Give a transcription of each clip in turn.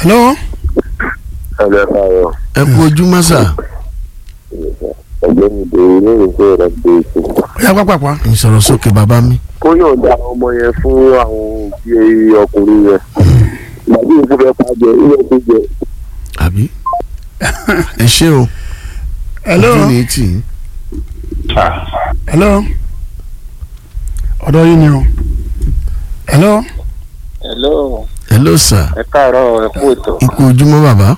hello. Hello, káàárọ̀. ẹ kú ojúmọ́ sà ọ̀gbẹ́ni ìbéèrè ní ìrìnsẹ̀ rẹ̀ gbé ètò. ó yá pápápá. ìsọ̀rọ̀ sókè bàbá mi. kó yóò da ọmọ yẹn fún àwọn òbí ọkùnrin yẹn. màbí ìfún fẹ́ pàjẹ́ ilé tó jẹ. àbí ẹ ṣé o hello. ojú ni tì í. hello. ọ̀dọ̀ yín ni o. hello. hello hello sà ẹ káàárọ̀ ẹ kú ètò ikú ojúmọ́ bàbá.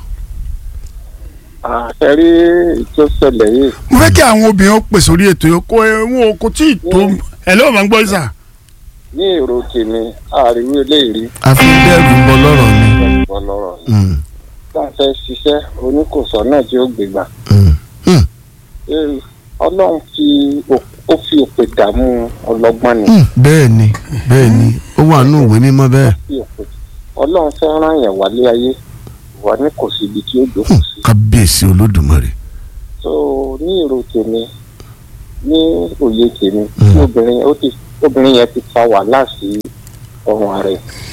àṣẹ rí tó ṣẹlẹ̀ yìí mo fẹ́ kí àwọn obìnrin ó pè sórí ètò yìí kó wọn kò tí ì tó. hello máa ń gbọ́ ìsà. ní èrò tèmi àríwí eléyìí a fi bẹ́ẹ̀rù bọ lọ́rọ̀ ni. bọ́ lọ́rọ̀ Mm, tá a fẹ́ ṣiṣẹ́ oníkòsọ́ náà tí ó gbégbà mm, mm, Eh, ọlọ́run fi ò- ó fi òpè dààmú ọlọ́gbọ́n ni mm. bẹ́ẹ̀ ni bẹ́ẹ̀ ni ó wà nù ìwé mímọ́ bẹ́ẹ̀. fi òpè ọlọ́run fẹ́ rán yẹn wálé ayé wà ní kò sí ibi tí ó jókòó sí kábíyèsí olódùmarè. so ní èrò tèmi ní òye tèmi Mm. tí obìnrin ó ti obìnrin yẹn ti fa wàhálà sí ọrùn ààrẹ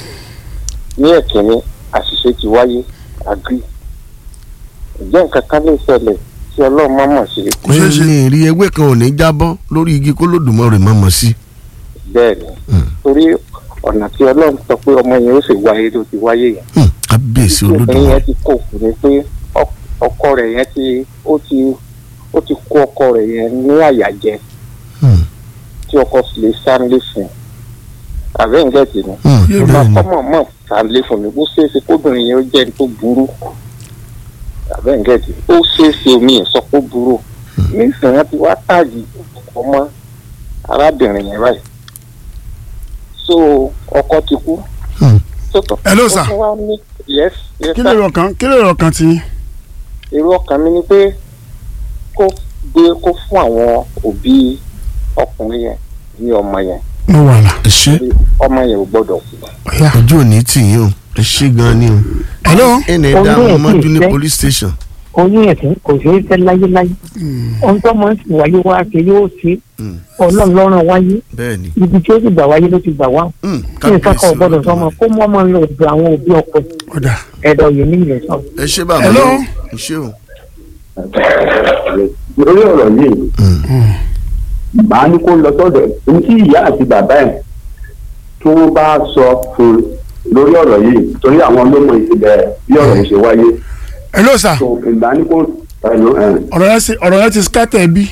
ní ẹ̀kínní àṣìṣe ti wáyé agri ǹjẹ́ nǹkan kan lè ṣẹlẹ̀ tí ọlọ́run má mọ̀ sí Kò ṣeé ṣe. ní rí ewé kan ò ní jábọ́ lórí igi kó lódùmarè má mọ̀ sí. bẹ́ẹ̀ ni Mm. torí ọ̀nà tí ọlọ́run sọ pé ọmọ yẹn ó sì wáyé ló ti wáyé yẹn Mm, kábíyèsí tí obìnrin yẹn olódùmarè. ti kó fún mi pé ọ- ọkọ rẹ̀ yẹn ti ó ti ó ti kó ọkọ rẹ̀ yẹn ní àyàjẹ Mm, tí ọkọ sì lè sáré fún un àbẹ́ ń gẹ̀ẹ́sì ni mm, Yé bẹ́ẹ̀ ni. ọmọ mọ̀ sáré fún mi bó ṣeé ṣe kóbìnrin yẹn ó jẹ́ ẹni tó burú àbẹ́ ń gẹ̀ẹ́sì ó ṣeé ṣe omi ẹ̀ sọ pé ó burú nísìnyí wọn ti wá táàgì ọmọ arábìnrin yẹn báyìí so ọkọ ti kú. Mm. So, tó- Hello, ó sir. tún wá ní- yes yes kí sir lè rọ̀ kan kí lè rọ̀ kan tí. èrò ọkàn mi ni pé kó gbé kó fún àwọn òbí ọkùnrin yẹn ní ọmọ yẹn mo wà là. ẹ ṣé ọmọ yẹn ò gbọ́dọ̀ kú. ó yá. ojú ò ní tì yín o ẹ ṣé gan ni o. hello. ẹnì ẹ̀dá Oyún ẹ̀ ọmọdún sì ní fẹ́. police station. oyún ẹ̀sìn kò ṣeé fẹ́ láyéláyé ohun tó máa ń sì wáyé wá ṣe yóò ṣe Mm, ọlọ́run lọ́rùn wáyé bẹ́ẹ̀ ni. ibi tí ó sì gbà wáyé ló ti gbà wá Mm, kí n sákọ̀ kábíyèsí gbọ́dọ̀ sọmọ olódùmarè. kó mọ́ ọmọ lọ ọ̀dọ̀ àwọn òbí ọkọ ọ̀dà. ẹ̀dọ̀ yìí ní ìrẹ̀ sọ. ẹ ṣé bàbá Hello? ẹ ṣé o. lórí ọ̀rọ̀ yìí Mm, màá ní kó lọ sọ́dọ̀ ní tí ìyá àti bàbá ẹ̀ tí wọ́n bá sọ fún un lórí ọ̀rọ̀ yìí torí àwọn olómọ ìṣẹ̀lẹ̀ bí ọ̀rọ̀ yìí ṣe wáyé hello sir. tó ìgbà ní kó ẹ̀lò ẹ̀ ọ̀rọ̀ yẹn ti ọ̀rọ̀ yẹn ti scatter ẹbí.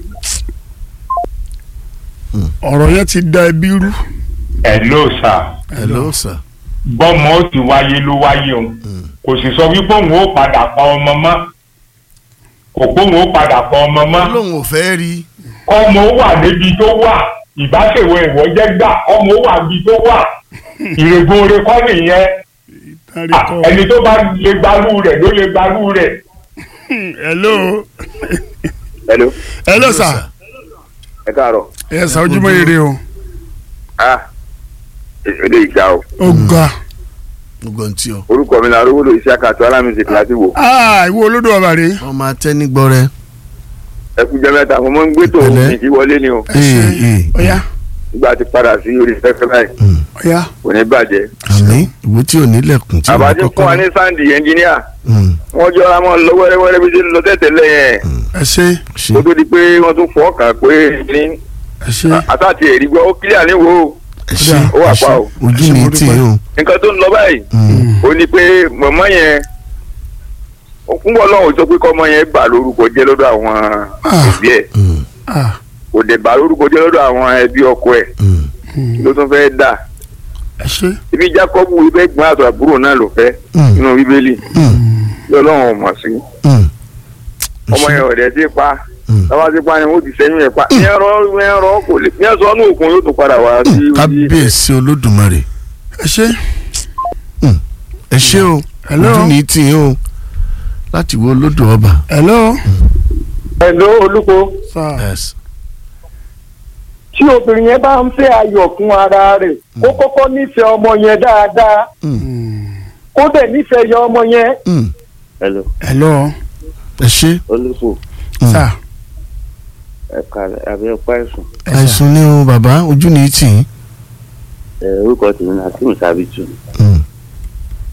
ọ̀rọ̀ yẹn ti da ẹbí rú. hello sir hello sir. bọ́mọ ó ti wáyé ló wáyé o kò sì sọ wípé òun ó padà pa ọmọ mọ́ kò pé òun ó padà pa ọmọ mọ́ olóhùn ò fẹ́ rí. ọmọ ó wà níbi tó wà ìbáṣèwọ ìwọ jẹ́ gbà ọmọ ó wà níbi tó wà ìrègùn oore kọ́ nìyẹn Tari Ah, kọ́. ẹni tó bá lè gbarú rẹ̀ ló lè gbarú rẹ̀ hello. hello hello sir. ẹ káàárọ̀ ẹ sà ojúmọ́ ire o. ah èdè ìgbà o ó ga. gbogbo ntí o. orúkọ mi náà rówó iṣẹ́ àkàtọ́ alámísì kíláàsì wò aa ìwọ olódò ọba rè. wọ́n máa tẹ́ ní gbọ́rẹ́. ẹ kú jẹ́ mẹ́ta mo máa ń gbé tó Pẹ̀lẹ́. mi kí wọlé ni o ee ee ó yá nígbà tí padà sí orí fẹ́fẹ́ báyìí ó yá. kò ní bàjẹ́ àmì ìwé tí ò ní lẹ̀kùn tí ò ní àbájá fún wa ní kọ́kọ́. sáǹdì ẹnjìníà Mm, wọ́n jọra mọ́ lọ wẹ́rẹ́wẹ́rẹ́ bí ṣe ń lọ tẹ̀tẹ̀lẹ̀ yẹn ẹ ṣe ṣe kó tó di pé wọ́n tún fọ́ kàn pé ní ẹ ṣe. àtàtì ẹ̀rí gbọ́ ó kílíà ní wo ẹ ṣe ó wà ẹ ṣe pa o. ojú Ẹ ṣe ní mo tì dúpẹ́. yín o. nǹkan tó ń lọ báyìí Mm, ó ní pé mọ̀mọ́ yẹn ó kún bọ́ lọ́wọ́ sọ pé kọ́mọ yẹn bà lórúkọ jẹ́ lọ́dọ̀ àwọn Ah. òbí ẹ̀ mm, ah kò dẹ̀ bà lórúkọ jẹ́ lọ́dọ̀ àwọn ẹbí ọkọ ẹ̀ mm. mm, ló tún fẹ́ dà ẹ ṣe. ibi Jákọ́bù ibẹ̀ gbọ́n àtọ̀ àbúrò náà ló fẹ́ Mm. nínú bíbélì Mm, tí ọlọ́run ò mọ̀ sí mm. Ẹ ọmọ ṣe. yẹn ọ̀dẹ̀ sí pa Mm. tọ́wọ́ sí pa ni wọ́n ti sẹ́yìn ẹ̀ pa ní ẹ̀rọ ní ẹ̀rọ kò lè ní ẹ̀sọ́ ní òkun yóò tún padà wá sí orí kábíyèsí olódùmarè ẹ ṣe. ẹ ṣé o Hello? ojú ní tì yín o láti wo olódò ọba. hello. ẹ̀ló olúko sir. Yes. tí obìnrin yẹn bá ń fẹ́ ayọ̀ fún ara rẹ̀ kó kọ́kọ́ nífẹ̀ẹ́ ọmọ yẹn dáadáa kó dẹ̀ nífẹ̀ẹ́ yọ ọmọ yẹn. Mm, hello hello. ẹ ṣé olùkọ́ Mm. sir. ẹ̀ka àbí ẹ̀ka ẹ̀sùn ẹ sà. àìsùn ni o bàbá ojú ní tì yín. orúkọ tèmi ní akeem sábìtù Mm,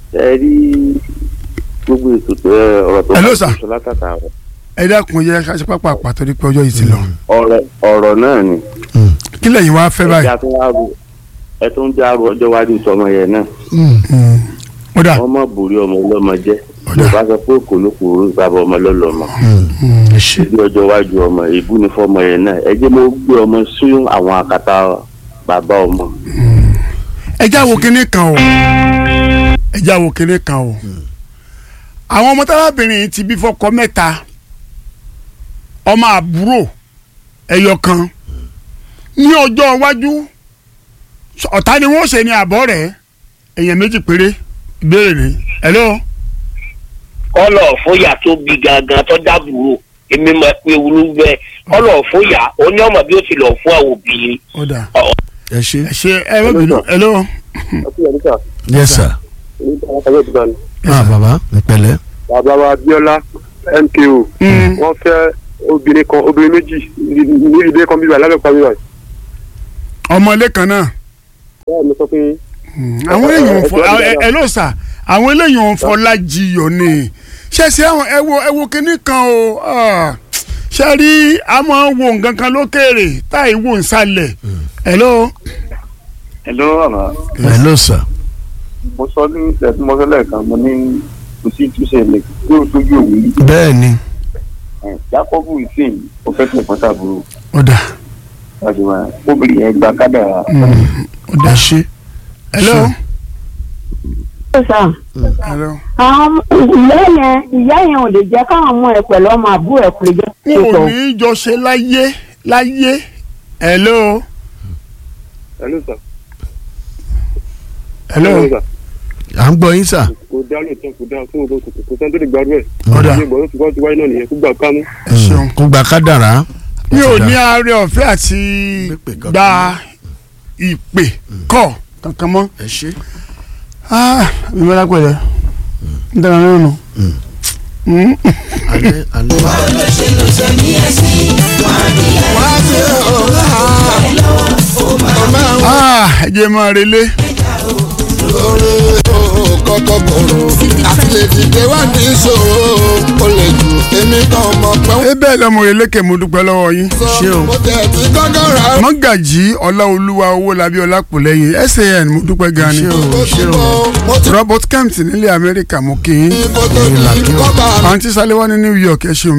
ẹ rí gbogbo ètò tó ẹ ọ̀rọ̀ tó Hello, sir. sọ látàtà rẹ̀ ẹ dákun yẹ ká ṣe pápá pàtó ní pé ọjọ́ yìí ti lọ ọ̀rọ̀ ọ̀rọ̀ náà ni kí lẹ́yìn wá fẹ́ báyìí ẹja tó wá rò ẹ tó ń já ro ọjọ́ iwájú tọmọ yẹn náà Mm. ó dà wọ́n mọ̀ borí ọmọ ọlọ́mọ jẹ́ Ọ̀dà. yorùbá sọ pé kò ló kúrò bàbá ọmọ lọ́lọ́mọ ẹ ṣe bí ọjọ́ iwájú ọmọ ìbú ni fọmọ yẹn náà ẹ jẹ́ mo gbé ọmọ sí àwọn àkàtà bàbá ọmọ ẹ já wo kinní kan o ẹ já wo kinní kan o àwọn ọmọ tábàbìnrin yìí ti bí fọ́kọ mẹ́ta ọmọ àbúrò ẹyọ kan ní ọjọ́ iwájú ọ̀tá ni wọ́n ṣe ní àbọ̀ rẹ̀ èèyàn méjì péré ìbéèrè ni hello kọlọ fóyà tó bí gangan tó dábùrò èmi máa pe wúlú bẹ́ẹ̀ kọlọ fóyà ó ní ọmọ bí ó ti lọ fún àwọn òbí ó dà ẹ ṣe. ẹ ṣe ẹ má bínú hello yes sir. ah baba ìpẹ̀lẹ́. bàbá wa Abíọ́lá MKO Mm. wọ́n fẹ́ obìnrin kan obìnrin méjì ní ní ilé kan bíbá lábẹ́pàá bíbá ọmọ ilé kan náà báwo ni sọ pé àwọn eléyìí ò ń fọ ẹ- ẹ- ẹ- ẹ ló sà àwọn eléyìí ò ń fọlá jiyọ̀ ni ṣẹ̀ṣẹ̀ àwọn ẹ wo ẹ wo kinní kan o ah, ṣe rí a máa ń wo nǹkan kan lókèrè táì wò ń sálẹ̀ hello hello àmà hello sir. mo sọ ní ẹtí mo sọ lẹ́ẹ̀kan mo ní kò sí túnṣe lè kí o tójú òwú yìí bẹ́ẹ̀ ni. jákọ́bù ìsìn ó fẹ́ tẹ̀ fọ́tà burú ọ̀dà láti wá obìnrin yẹn gba kádàrá ọ̀dà ṣe hello sà hello àwọn ìyá yẹn ìyá yẹn ò lè jẹ́ káwọn ọmọ ẹ̀ pẹ̀lú ọmọ àbúrò ẹ̀ kò lè jẹ́ n kó ò sọ. ní í jọ ṣe láyé láyé hello hello sir hello sir à ń gbọ́ yín sà. kò dá lóòótọ́ kò dá fún òdo kò kò sẹ́ni tó lè gbádùn ẹ̀ ọ̀dà ilé ìgbọ̀n tó ti wá ti wáyé náà nìyẹn kó gbà kámú. ẹ ṣeun kó gba kádàrá. mi ò ní àárẹ̀ ọ̀fẹ́ àti Pípè kankan. gba ìpè kọ̀ kankan mọ́. ẹ ṣe. ah ìmọ̀lá pẹ̀lẹ́ n tẹ̀lé ọ̀nà nù. alẹ́ alẹ́. ah ẹ jẹ́ máa relé. kọ́kọ́ bọ̀rọ̀ àti lè dìde wá ní ìṣòro ó lè jù èmi kan mọ̀ pé ẹ bẹ́ẹ̀ lọ́mọ eléke mo dúpẹ́ lọ́wọ́ yín. ṣé o. mo tẹ̀ tí kọ́kọ́ rà á. mọ́gàjì ọláolúwa owó labí ọlápọ̀lẹ́yìn san mo dúpẹ́ gan ni. ṣé o ṣé o. mo ti robert kemp nílẹ̀ amẹ́ríkà mo kì í. kó tó di kọ́ba àǹtí sálẹ́wá ní new york ẹ ṣeun